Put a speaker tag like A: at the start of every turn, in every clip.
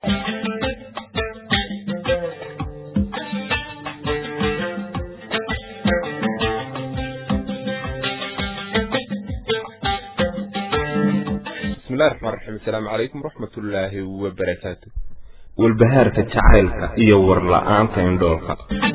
A: bismillahi raxmaan raxiim asalaamu calaykum waraxmatullaahi wabarakaatu walbahaarka jacaylka iyo warla-aanta indhoolka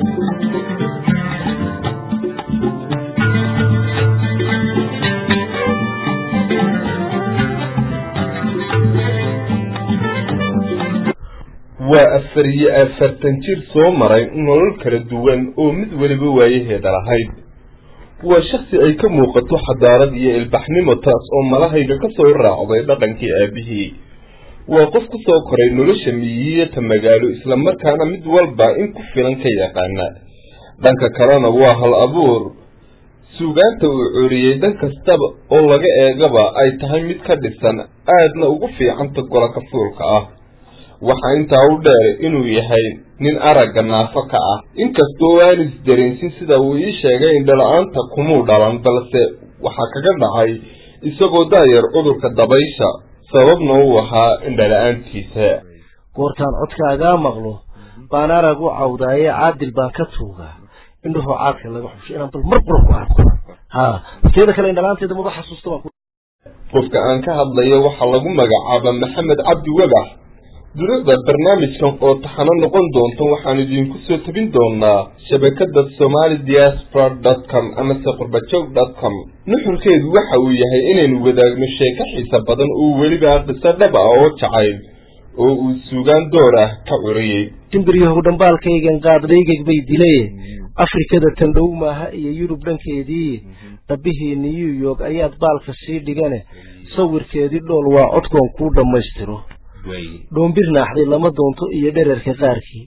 A: waa afar iyo afartan jir soo maray nolol kala duwan oo mid weliba waayaheeda lahayd waa shaksi ay ka muuqato xadaarad iyo ilbaxnimo taas oo malahayga ka soo raacday dhaqankii aabihii waa qof ku soo koray nolosha miyiyata magaalo islamarkaana mid walba in ku filan ka yaqaana dhanka kalena waa hal abuur suugaanta uu coriyey dhan kastaba oo laga eegaba ay tahay mid ka dhisan aadna ugu fiicanta golaka fuulka ah waxaa intaa u dheer inuu yahay nin aragga naafo ka ah inkastoo aan isdareensin sida uu ii sheegay indhala-aanta kumuu dhalan balse waxaa kaga dhacay isagoo daayar cudurka dabaysha sababna uu ahaa indhala-aantiisa
B: goortaan codkaagaa maqlo baan arag u cawdaaye caadil baan ka tuugaa indhahoo caadka laga xusho inaan bal mar qura ku arko ha teeda kale indhalaanteeda maba xasuusta baan
A: qofka aan ka hadlayo waxaa lagu magacaaba maxamed cabdi webax dunida barnaamijkan oo taxano noqon doonto waxaan idinku soo tabin doonaa shabakada somali diaspora dot com amase qurbajoog dot com nuxurkeedu waxa uu yahay inaynu wadaagno sheeko xiisa badan oo weliba qiso dhab ah oo jacayl oo uu suugaan door ah ka curiyey
B: timbiryahow dhambaalkaygan qaaddaygag bay dile afrikada tandhow maaha iyo yurub dhankeedii dhabbihii new york ayaad baalka sii dhigane sawirkeedii dhool waa codkoon kuu dhammaystiro dhoombir naaxday lama doonto iyo dhererka qaarkii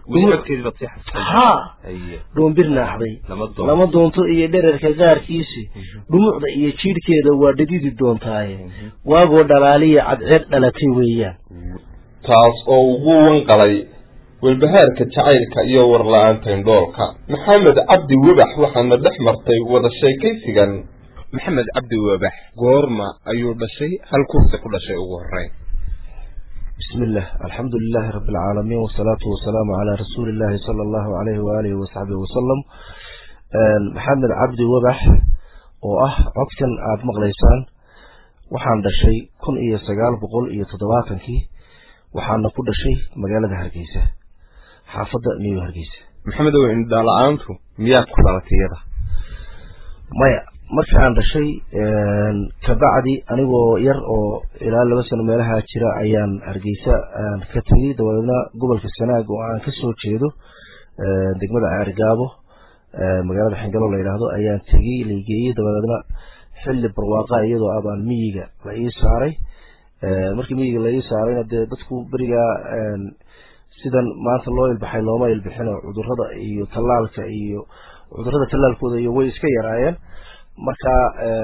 B: ha dhoombir naaxday lama doonto iyo dhererka qaarkiisi dhumucda iyo jiidhkeeda waa dhadidi doontaaye waagoo dhalaaliya cadceed dhalatay weeyaan
A: taas oo ugu wanqalay walbahaarka jacaylka iyo warla-aanta indhoolka maxamed cabdi webax waxaana dhex martay wada sheekaysigan maxamed cabdi webax goorma ayuu dhashay hal kursi ku dhashay ugu horeyn
B: bismi illah alxamdu lilahi rabi alcaalamiin wasalaatu wasalaamu calaa rasuuli illahi sala allahu alayhi waalihi wasaxbihi wasalam maxamed cabdi webax oo ah codkan aada maqlaysaan waxaan dhashay kun iyo sagaal boqol iyo toddobaatankii waxaana ku dhashay magaalada hargeysa xaafadda new hargeysa
A: maxamed ow indhala-aantu miyaad ku dhalatay iyada
B: maya markii aan dhashay kabacdi anigoo yar oo ilaa laba sano meelaha jira ayaan hargeysa ka tegey dabadeedna gobolka sanaag oo aan kasoo jeedo degmada ceergaabo magaalada xingalo la yidhaahdo ayaan tegey laigeeyey dabadeedna xilli barwaaqa iyadoo abaan miyiga la ii saaray markii miyiga la ii saarayna dee dadku berigaa sidan maanta loo ilbaxay looma ilbixino cudurada iyo tallaalka iyo cudurada tallaalkooda iyo way iska yaraayeen marka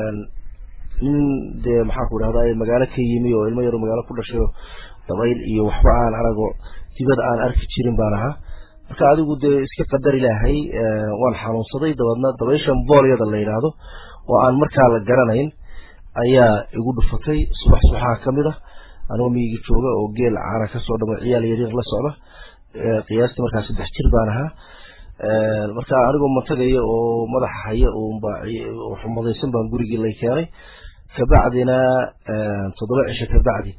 B: nin dee maxaanku idhahda magaalo ka yimi oo ilmo yaro magaalo ku dhashayo dabayl iyo waxba aan arago dibada aan arki jirin baan ahaa marka adigu dee iska qadar ilaahay waan xanuunsaday dabeedna dabayshan boolyada la yidhaahdo oo aan markaa la garanayn ayaa igu dhufatay subax subaxaa ka mid ah anigoo miyigi jooga oo geel caana kasoo dhamo ciyaal yaryar la socda qiyaastii markaa saddex jir baan ahaa marka anigoo mantagaya oo madaxa haya unba xumadaysan baan gurigii lay keenay kabacdina toddoba cisho kabacdi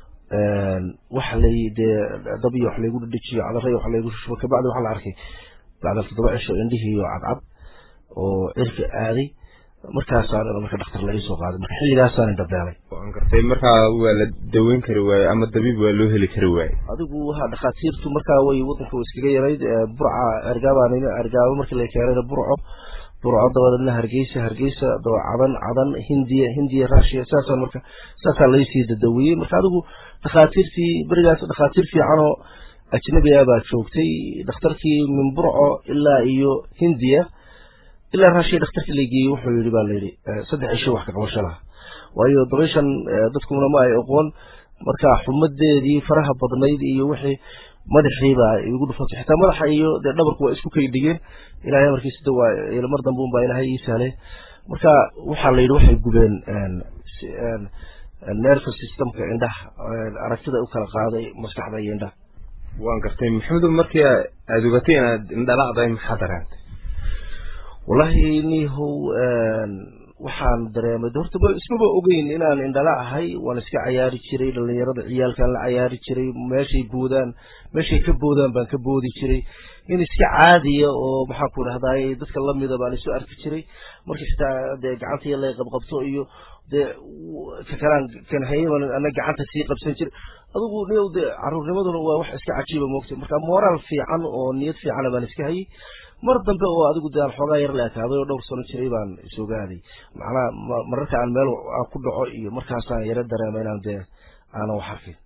B: waxa lay dee dab iyo wax laygu dhadhejiyo cadara iyo wax laygu shushubo kabacdi waxaa la arkay bacda toddoba cisho indhihii oo cadcad oo cirka aaday markaasaan marka dhakhtar la iisoo qaaday marka xilligaasaan indhabeelay
A: waan gartay markaa waa la daweyn kari waaye ama dabiib waa loo heli kari waaye
B: adigu ha dhakhaatiirtu markaa way wadanka way iskaga yarayd burca ergaabaan ergaabo markii la keenayna burco burco dabadeedna hargeysa hargeysa daba cadan cadan hindiya hindiya russia saasaan marka saasaa laysii dadawiyey marka adigu dhakhaatiirtii berigaas dhakhaatiir fiican oo ajnabi ah baa joogtay dhakhtarkii min burco ilaa iyo hindiya ilaa raashiya dhakhtarka la geeyey wuxuu yidhi baa layidhi saddex cisho wax ka qabasho laha waayo dabayshan dadkuna ma ay oqoon marka xumadeedii faraha badnayd iyo wixii madaxiibaa igu dhufatay xitaa madaxa iyo dee dhabarku waa isku kay dhigeen ilahay amarkiisa de waa mar dambe unbaa ilaahay ii sahlay marka waxaa la yidhi waxay gubeen nervous systemka indhaha aragtida u kala qaaday maskaxda iyo indhaha
A: waan gartay maxamedo markii aada ogatay inaad indhala'day maxaa dareentay
B: wallahi nihow waxaan dareemay horta ismaba ogeyn inaan indhala ahay waan iska cayaari jiray dhalinyarada ciyaalkaan la cayaari jiray meeshay boodaan meeshay ka boodaan baan ka boodi jiray in iska caadiya oo maxaan ku dhahdaay dadka lamida baan isu arki jiray markii xitaa dee gacantii lay qabqabto iyo dee kakalaan kanhayaban ana gacanta sii qabsan jiray adigu niyow dee caruurnimaduna waa wax iska cajiiba moogtay marka moraal fiican oo niyad fiicana baan iska hayay mar dambe oo adigu dee aan xoogaa yar la ekaaday oo dhowr sano jiray baan isogaaday macnaha mararka aan meel aan ku dhaco iyo markaasaan yaro dareema inaan dee aanan wax arkin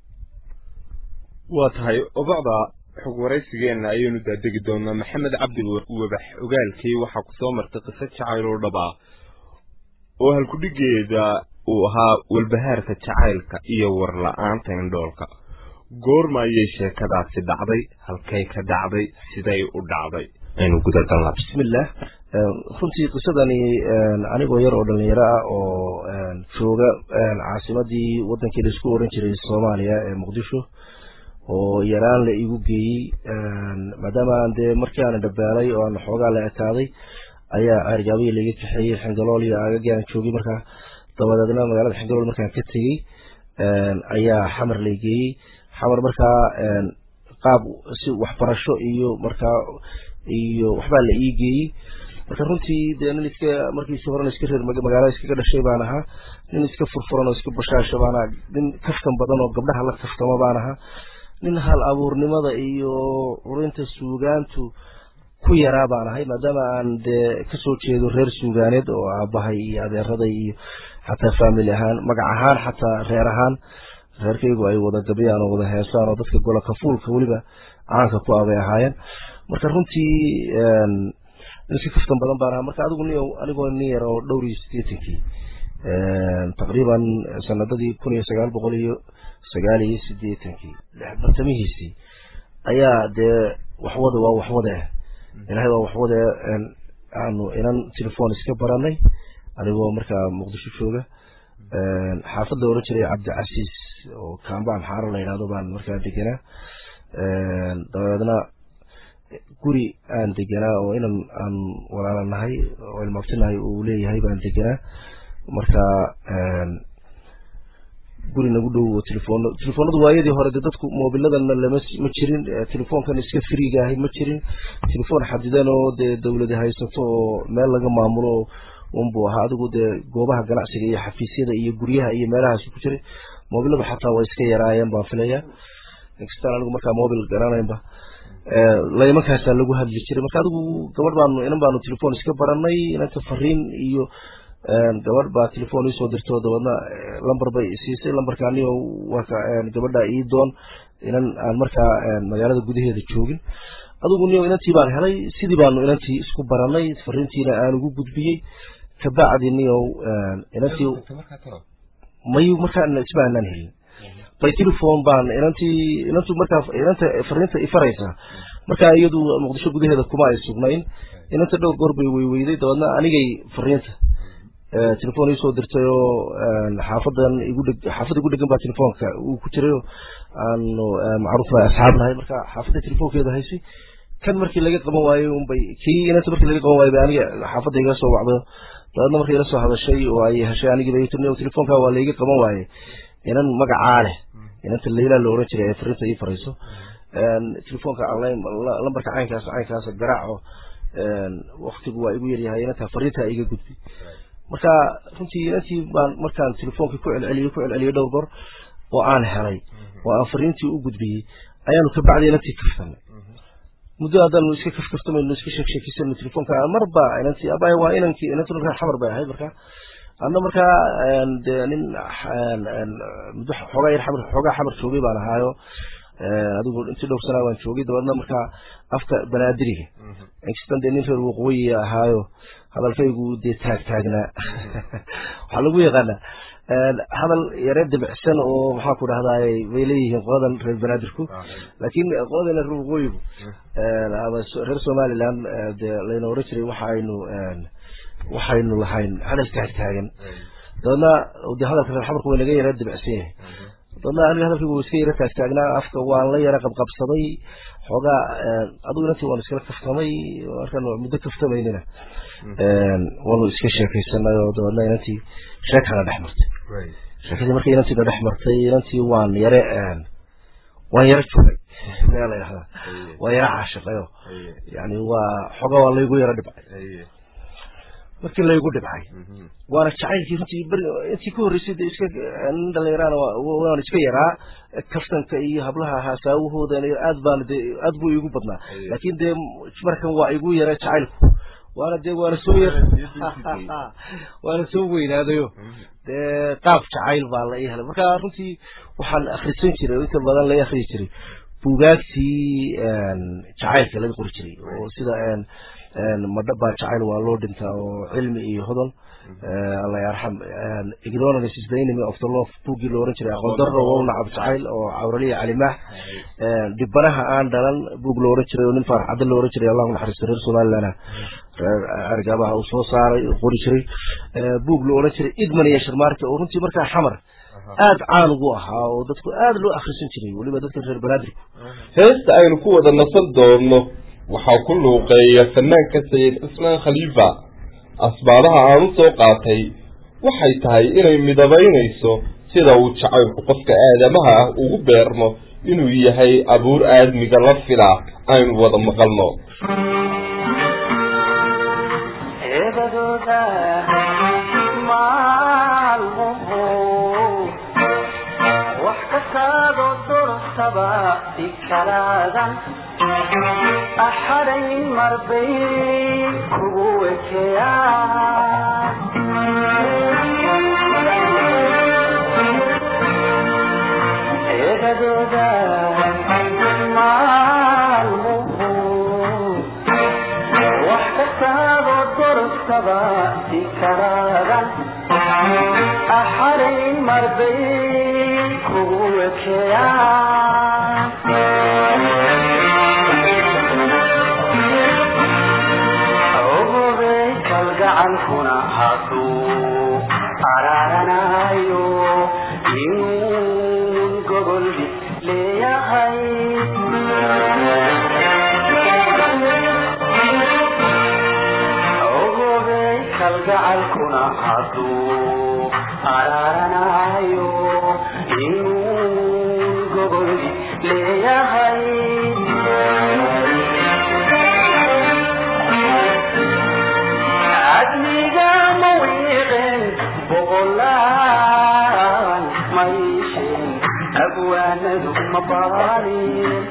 A: waa tahay obacda xog waraysigeenna ayaynu daadegi doonaa maxamed cabdi webax ogaalkii waxaa ku soo martay qiso jacayl oo dhab ah oo halkudhigeeda uu ahaa walbahaarka jacaylka iyo warla-aanta indhoolka goorma ayay sheekadaasi dhacday halkay ka dhacday siday u dhacday aynu gudagalnaa
B: bismillah runtii qisadani anigoo yar oo dhalinyaro ah oo jooga caasimadii wadankii la isku oran jiray soomaaliya ee muqdisho oo yaraan la igu geeyey maadaama aan dee markii aan dhabaalay oo aan xoogaa la ekaaday ayaa ceergaabiya laiga kaxeeyey xingalool iyo aagagii aan joogay markaa dabadeedna magaalada xingalool markaan ka tegey ayaa xamar la geeyey xamar markaa qaab si waxbarasho iyo markaa iyo waxbaa la ii geeyey marka runtii dee nin iska markiisi horena iska reer magaalada iskaga dhashay baan ahaa nin iska furfuran oo iska bashaasha baan ahaa nin kaftan badan oo gabdhaha la kaftamo baan ahaa nin hal abuurnimada iyo curinta suugaantu ku yaraa baan ahay maadaama aan dee kasoo jeedo reer suugaaneed oo aabahay iyo adeeraday iyo xataa family ahaan magac ahaan xataa reer ahaan reerkaygu ay wada gabyaan oo wada heesaan oo dadka gola kafuulka weliba caanka ku abay ahaayeen marka runtii iska kaftan badan baan ahaa marka adigu ni anigoo nin yar oo dhowr iyo sideetankii taqriiban sanadadii kun iyo sagaal boqol iyo sagaal iyo sideetankii bartamihiisii ayaa dee waxwada waa waxwade ah ilahay waa waxwade aanu inan telefon iska baranay anigoo markaa muqdisho jooga xaafadda oran jiray cabdicasiis oo kambaan xaaro la yidhahdo baan markaa degenaa dabeedna guri aan degenaa oo inan aan walaala nahay oo ilmaabtinahay uu leeyahay baan degenaa marka guri nagu dhow oo telefoon telefoonadu waayadii hore de dadku mobiladana lama ma jirin telefoonkan iska friga ahay ma jirin telefoon xadidan oo dee dawladi haysato oo meel laga maamulo unbuu ahaa adigu dee goobaha ganacsiga iyo xafiisyada iyo guryaha iyo meelahaas ku jiray mobiladu xataa way iska yaraayeen baan filaya inkastaan anigu markaa mobil garanaynba laymankaasaa lagu hadli jiray marka adigu gabadh baanu inan baanu telefoon iska baranay inanta fariin iyo gabadh baa telefoon iisoo dirto dabeedna lamber bay siisay lambarka anigo waa gabadha ii doon inan aan markaa magaalada gudaheeda joogin adigu niyo inantii baan helay sidii baanu inantii isku baranay fariintiina aan ugu gudbiyey kabacdi niyo inantii mayu markaa isma aanaan helin by telephone baan inantii inantu markaa inanta fariinta ifaraysaa markaa iyadu muqdisho gudaheeda kuma ay sugnayn inanta dhowr goor bay weyweyday dabeedna anigay fariinta telefon iisoo dirtay oo xaafadan igu dheg xaafadda igu dhegan baa telefoonka uu ku jiray oo aanu macruuf nahay asxaab nahay marka xaafadda telefoonkeeda haysay kan markii laga qaban waayey unbay kii inanta markii laga qaban waayey bay aniga xaafadda iga soo wacdo dabeedna markii ila soo hadashay oo ay heshay anigii bay tiri telefoonka waa laiga qaban waaye inan magacaa leh inanta layla la oran jiray ee fariinta ii farayso telefoonka lambarka caynkaas caynkaas garaaco waktigu waa igu yaryahay inantaa fariintaa iga gudbi marka runtii inantii baan markaan telefoonka ku celceliyey ku celceliyey dhowr goor oo aan helay oo aan fariintii u gudbiyey ayaanu kabacdi inantii kaftanay muddo haddaanu iska kafkaftamayno iska sheeksheekisano telefoonka marba inantii abay waa inankii inantuna reer xamar bay ahayd marka anna markaa dee nin muddo xoogaa yar xamar xoogaa xamar joogay baan ahaayo adigu intii dhowr sanaa baan joogay dabeedna markaa afka banaadiriga inkastan dee nin reer waqooyi ahaayo hadalkaygu dee taag taagnaa waxaa lagu yaqaanaa hadal yare debicsan oo maxaa ku dhahdaay bay leeyihiin qoladan reer banaadirku laakiin qoladana reer waqooyigu reer somaliland dee layna oran jiray waxa aynu waxaynu lahayn hadal taag taagan dabeedna de hadalka reer xamarka waa naga yara dibicsan yahay dabeedna aniga hadalkaygu waa iska yara taagtaagnaa afka waan la yara qabqabsaday xoogaa adigu inantii waan iskala kaftamay markaan muddo kaftamaynina waanu iska sheekaysanay oo dabeedna inantii sheekana dhex martay sheekadii markii inantiina dhex martay inantii waan yare waan yaro joogay yaa la yidhahdaa waan yaro caashiqayo yani waa xoogaa waa laygu yaro dhibcay markii laygu dhibcay waana jacaylkii runtii beri intii ka horreysay de iska nin dhalinyarana waan iska yaraa kaftanka iyo hablaha haasaawahooda aad baan de aad buu igu badnaa laakin dee markan waa igu yara jacaylku waana dee waana soo yar waana soo weynaadayo dee qaab jacayl baa la ii helay marka runtii waxaan akrisan jiray inta badan la akriyi jiray buugaagtii jacaylka laga qori jiray oo sida madhabaa jacayl waa loo dhintaa oo cilmi iyo hodol alla yarxam ignorance is the enemy of the love buuggii la oran jiray aqoon darro waa u nacab jacayl oo cawraliya calimaax dhibanaha aan dhalan buug la oran jiray oo nin faarax cadde la oran jiray allahu naxariisto reer somalilandna reer argaabaha uu soo saaray qori jiray buug la oran jiray idman iyo sharmaarka oo runtii markaa xamar aada caan ugu ahaa oo dadku aada loo akrisan jiray weliba dadka reer banaadirku
A: heesta aynu ku wada nasan doonno waxaa ku luuqeeya fanaanka sayid cismaan khaliifa asbaabaha aan u soo qaatay waxay tahay inay midabaynayso sida uu jacaylku qofka aadamaha ah ugu beermo inuu yahay abuur aadmiga la filaa aynu wada maqalno
C: axadayn marbay kugu wekeeyaan eedadooda maalmuhu wax kastaadoo dorostaba si karaadan axadayn marbay kugu wekeeyaan gacankuna hadduu araaranayo inuun gobol leeyahay ogobey kalgacalkuna hadduu araaranayo inuun gobol leeyahay abwaanadu mabaalin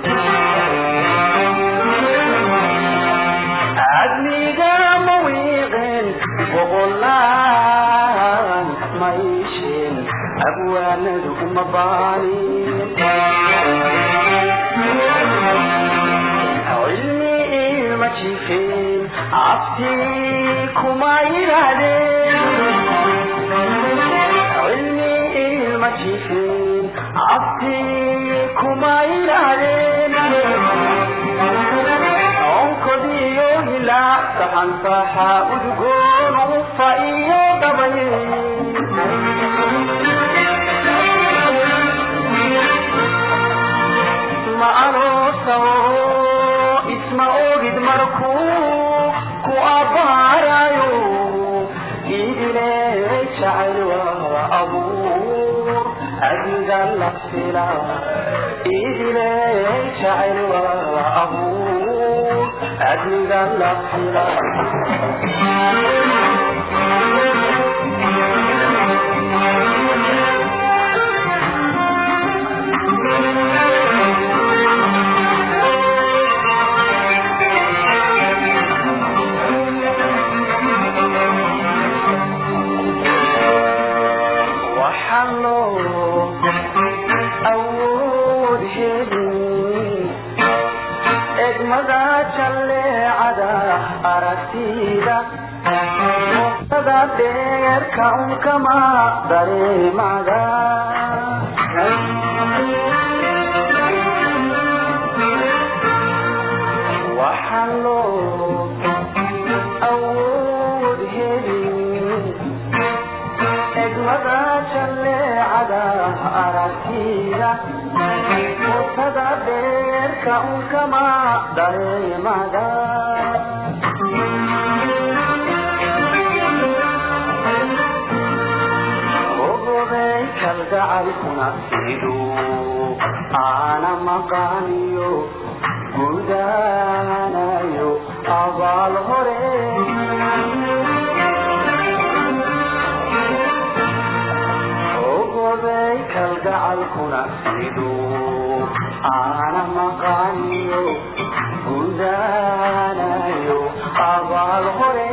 C: adniga mawiiqin boqolaan mayshin abwaanadu mabaalin cilmi ilma jifin cabti kuma yidhaahdeen cilmi ilma jifin cabti kuma yidhaahdeen onkodiyo hilaac saxansaxa udgoon ufa iyo dhabay ma anoosawo isma ogid markuu ku abbaarayo idile jacayl waa abuur adiga la fila idile jacayl waa abuur adiga la fila waxaan loo awood helin egmada jalleecada aragtida sada dheerka unkama dareemada waxaan loo awood helin dadka unkama dareemada ogobey kalgacalkuna siduu aana maqaaniyo gudaanayo abaal hore ogobey kalgacalkuna siduu aana maqaaniyo gudaanayo abaal hore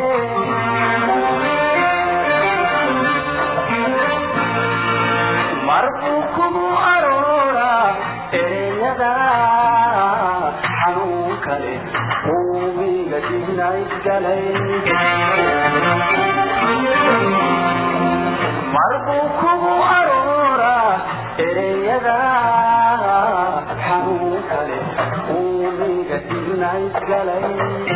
C: marbuu kugu aroora ereyada xanuun kale uumiga dignaysgalay marbuu kugu aroora ereyada xanuun kale uumiga dignaysgalay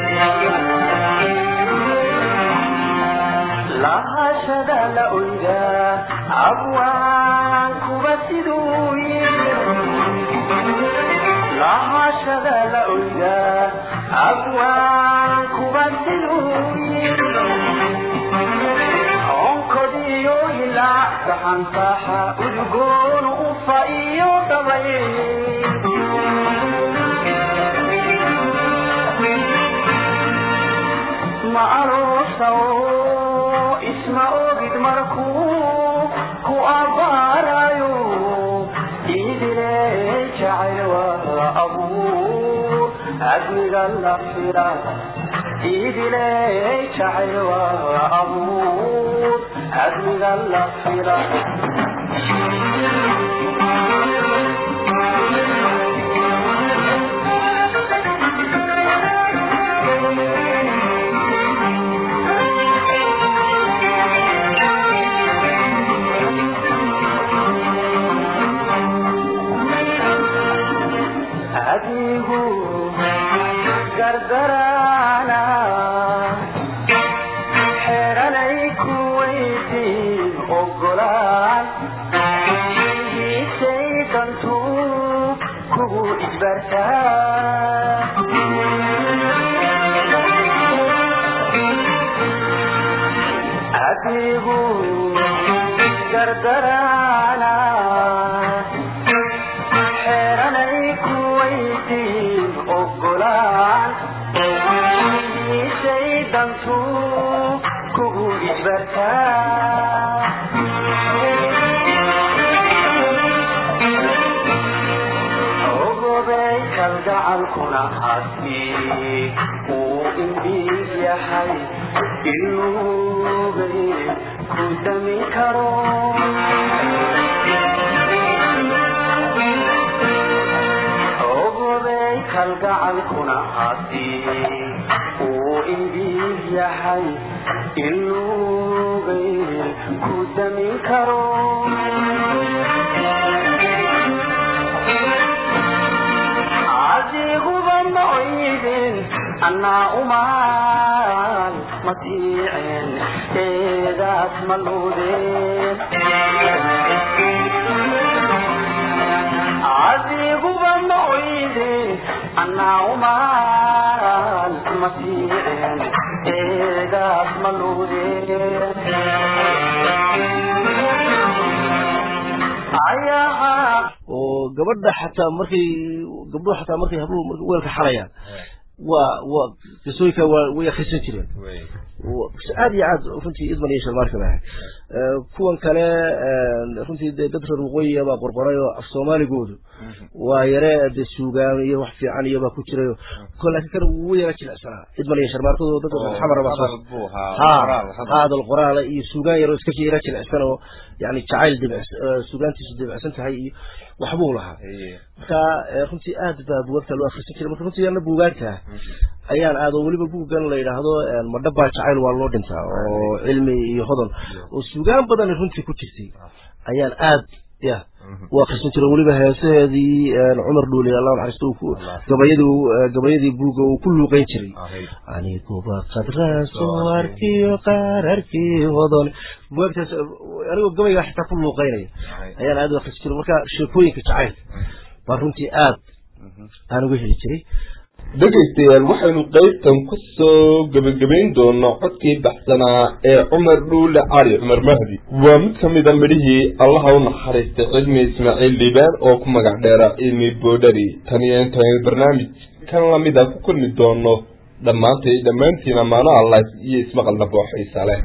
C: lahashada la oyda abwaan kuba siduu yiri lahashada la oyda abwaan kuba siduu yiri onkodiyo ilaa saxansaxa udgoon ufa iyo dhabay ma aroosaw isma ogid markuu ku abaarayo idile jacayl waa abuur admiga la fila idile jacayl waa abuur admiga la fila adigu gargaraana xeranay ku weydiin ogolaan hiisay dantu kugu isbartaa adigu gargaraana xeranay ku weydiin ogolaan hiisay dantu kugu isbartaa ogobey kalgacalkuna hadii uu indhiig yahay ilugay ku damin karo ogobey kalgacalkuna hadii uu indhiig yahay ilugay ku damin karo adiguba ma oydin annaa umaan masiiceen eedaas ma luudeen adiguba ma oydin annaa umaan masiiceen eedaas ma luudeen ayaha
B: oo gabadha xataa markay gabdhuhu xataa markay habluhu markay weelka xalayaan waa waa qisooyinka waa way akhrisan jireen aad iyo aad runtii idman iyo shalmaarka ba ahayd kuwan kale runtii dee dad reer waqooyiya baa qorqoray oo af soomaaligoodu waa yare dee suugaan iyo wax fiican iyo baa ku jirayo ko laakiin kan wuu yara jilicsanaa idman iyo shalmaarkadu dad xamara baa soo ha hadal qoraala iyo suugaan yaro iska yara jilicsan oo yani jacayl dibic suugaantiisu dibicsan tahay iyo waxbuu lahaa marka runtii aad baa buugagta loo akhrisan jiray marka runtii ana buugaagta ayaan aado weliba buuggan la yidhaahdo madhabaa jacayl waa loo dhintaa oo cilmi iyo hodon oo suugaan badan runtii ku jirtay ayaan aad ya u akhrisan jiray weliba heesaheedii cumar dhuuli allah naxariisto gabayadii gabayadii buugga uu ku luuqeyn jiray aniguba qadraasoo arkiyo qaararkii hodon buugagtaas anigoo gabayga xitaa ku luuqeynaya ayaan aad u akhrisan jiray marka sheekooyinka jacaylka baa runtii aad aan uga heli jiray
A: dhegaystayaal waxaynu qaybtan ku soo gebagabayn doonaa codkii baxsanaa ee cumar dhuule cali cumar mahdi waa mid ka mid a midhihii allaha u naxariistay cilmi ismaaciil dhiibaan oo ku magac dheera cilmi boodhari tan iyo intaynu barnaamij kan lamida ku kulmi doono dhammaantay dhammaantiin amaano allah iyo ismaqalna booxiisa leh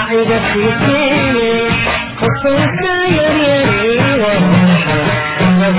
D: Thank you.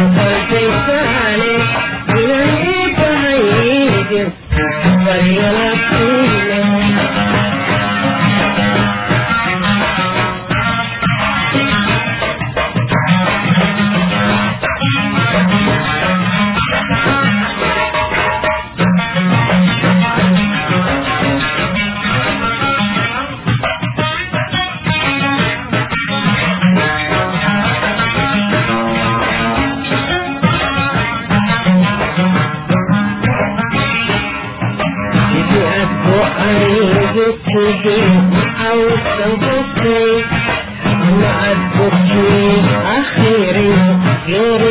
D: أخيرا غير